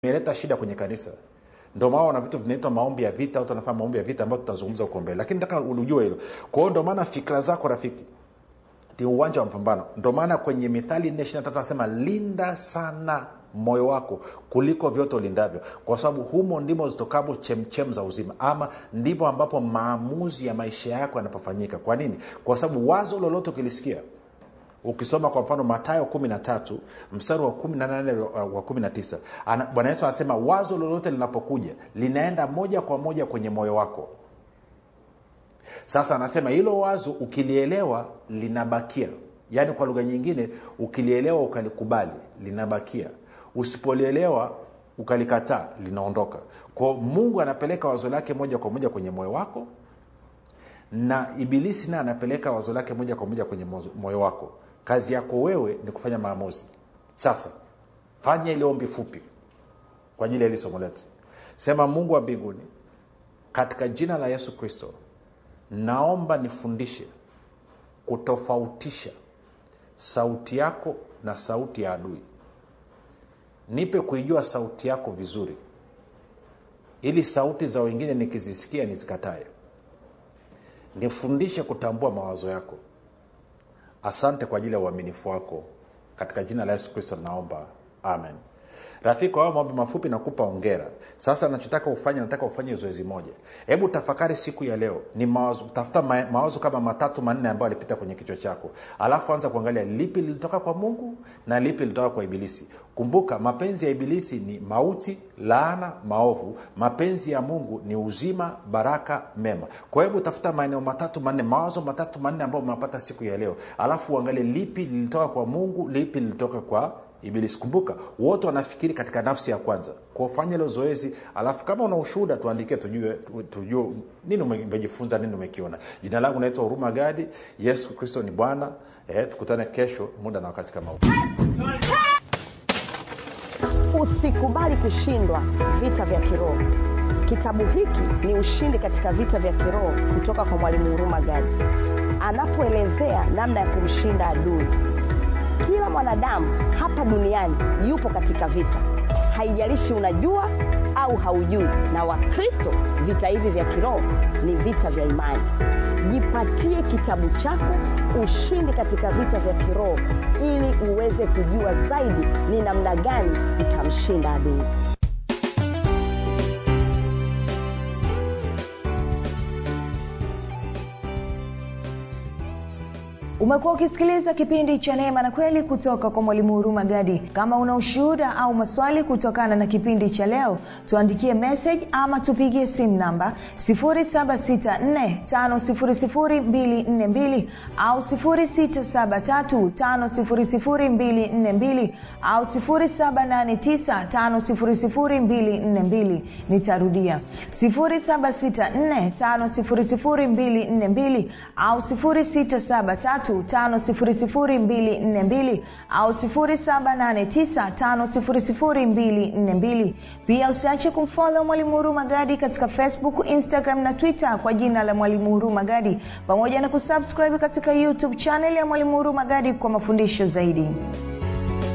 imeleta shida kwenye kanisa ndio maana wana vitu vinaitwa maombi ya vita au tunafanya maombi ya vita ambayo tutazungumza huko mbele lakini nataka ujue hilo kwa hiyo ndio maana fikira zako rafiki ni uwanja wa mapambano ndio maana kwenye mithali nne ishiri tatu anasema linda sana moyo wako kuliko vyote ulindavyo kwa sababu humo ndimo zitokamo chemchem za uzima ama ndipo ambapo maamuzi ya maisha yako yanapofanyika kwa nini kwa sababu wazo lolote ukilisikia ukisoma kwa mfano matayo kumi na tatu mstari wa kumi na nane wa kumi na tisa bwana yesu anasema wazo lolote linapokuja linaenda moja kwa moja kwenye moyo wako sasa anasema hilo wazo ukilielewa linabakia yaani kwa lugha nyingine ukilielewa ukalikubali linabakia usipolielewa ukalikataa linaondoka kwao mungu anapeleka wazo lake moja kwa moja kwenye moyo wako na ibilisi naye anapeleka wazo lake moja kwa moja kwenye moyo wako kazi yako wewe ni kufanya maamuzi sasa fanya ile ombi fupi kwa ajili ya hili somo letu sema mungu wa mbinguni katika jina la yesu kristo naomba nifundishe kutofautisha sauti yako na sauti ya adui nipe kuijua sauti yako vizuri ili sauti za wengine nikizisikia nizikatae nifundishe kutambua mawazo yako asante kwa ajili ya uaminifu wako katika jina la yesu kristo naomba amen rafiki kwa maombi mafupi nakupa ongera sasa nachotaka ufanye nataka ufanye zoezi moja hebu tafakari siku ya leo ni mawazo tafuta ma, mawazo kama matatu manne ambayo alipita kwenye kichwa chako alafu anza kuangalia lipi lilitoka kwa mungu na lipi lilitoka kwa ibilisi kumbuka mapenzi ya ibilisi ni mauti laana maovu mapenzi ya mungu ni uzima baraka mema kwa hebu tafuta maeneo matatu manne mawazo matatu manne ambayo umepata siku ya leo alafu uangalie lipi lilitoka kwa mungu lipi lilitoka kwa ibilisi kumbuka wote wanafikiri katika nafsi ya kwanza kufanya ilo zoezi alafu kama una ushuhuda tuandikie tujue, tujue nini umejifunza nini umekiona jina langu naitwa huruma gadi yesu kristo ni bwana eh, tukutane kesho muda na wakati kama huu usikubali kushindwa vita vya kiroho kitabu hiki ni ushindi katika vita vya kiroho kutoka kwa mwalimu huruma gadi anapoelezea namna ya kumshinda adui kila mwanadamu hapa duniani yupo katika vita haijalishi unajua au haujui na wakristo vita hivi vya kiroho ni vita vya imani jipatie kitabu chako ushindi katika vita vya kiroho ili uweze kujua zaidi ni namna gani utamshinda adui umekuwa ukisikiliza kipindi cha neema na kweli kutoka kwa mwalimu huruma gadi kama una ushuhuda au maswali kutokana na kipindi cha leo tuandikie message ama tupigie simu namba 7645242 au 6735242 au 7895242 nitarudia 7645242 au 673 5242 au 7895242 pia usiache kumfolo mwalimu huru magadi katika facebook instagram na twitter kwa jina la mwalimu huru magadi pamoja na kusubscribe katika youtube chanel ya mwalimu huru magadi kwa mafundisho zaidi